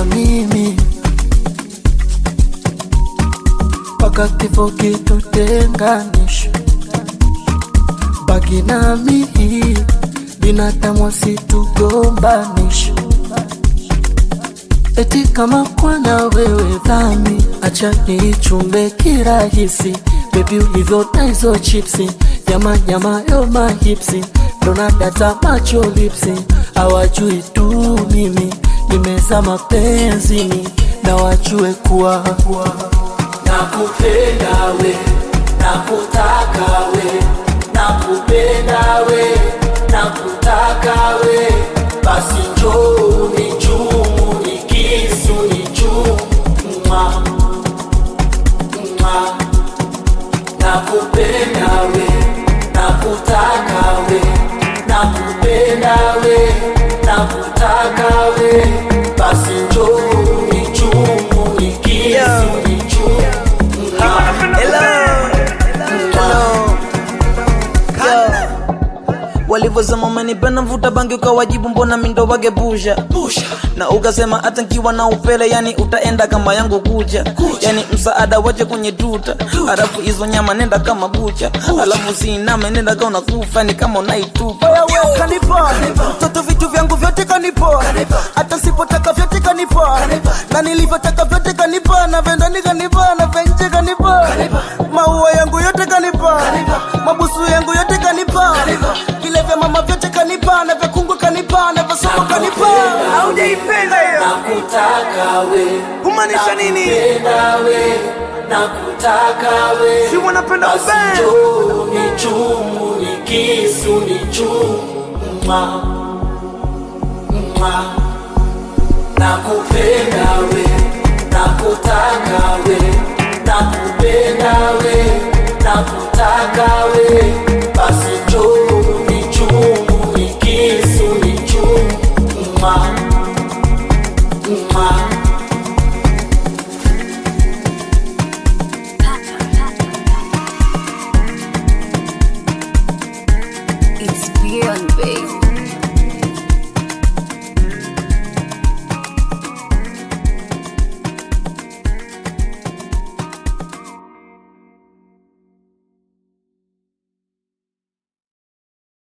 na mimi mpaka kifo kitutenganisha. Baki nami, binadamu wasitugombanisha. Eti kama kwana wewe dhami, acha niichumbe kirahisi. Baby ulivyota hizo chipsi, nyama nyama yo mahipsi, dona data macho lipsi, hawajui tu mimi nimeza mapenzini, na wajue kuwa nakupenda we, nakutaka we, nakupenda we, nakutaka we, basi njoo nichumu nikisu nichumu mwa mwa nakupenda we, nakutaka we, nakupenda we, nakutaka we, basi njoo nichumu nikisu nichumu Hello. Hello. Yo. Walivyosema umenipenda mvuta bangi ukawajibu mbona mindo wagebusha na ukasema hata nkiwa na upele yani utaenda kama yangu kuja yani msaada wache kwenye tuta alafu hizo nyama nenda kama bucha alafu siiname nenda ka unakufa ni kama unaitupa wewe kanipa mtoto vitu vyangu vyote kanipa hata sipotaka vyote kanipa na nilivyotaka vyote kanipa na vendani kanipa na venje kanipa maua yangu yote kanipa mabusu yangu yote kanipa vile vya mama vyote kanipa na vya kungu kanipa na vya soko kanipa haujaipenda hiyo nakutaka we kumaanisha nini nakupenda we nakutaka we si wanapenda basi kubend njoo nichumu nikisu nichumu mwa mwa nakupenda we nakutaka we nakupenda we nakutaka we basi njoo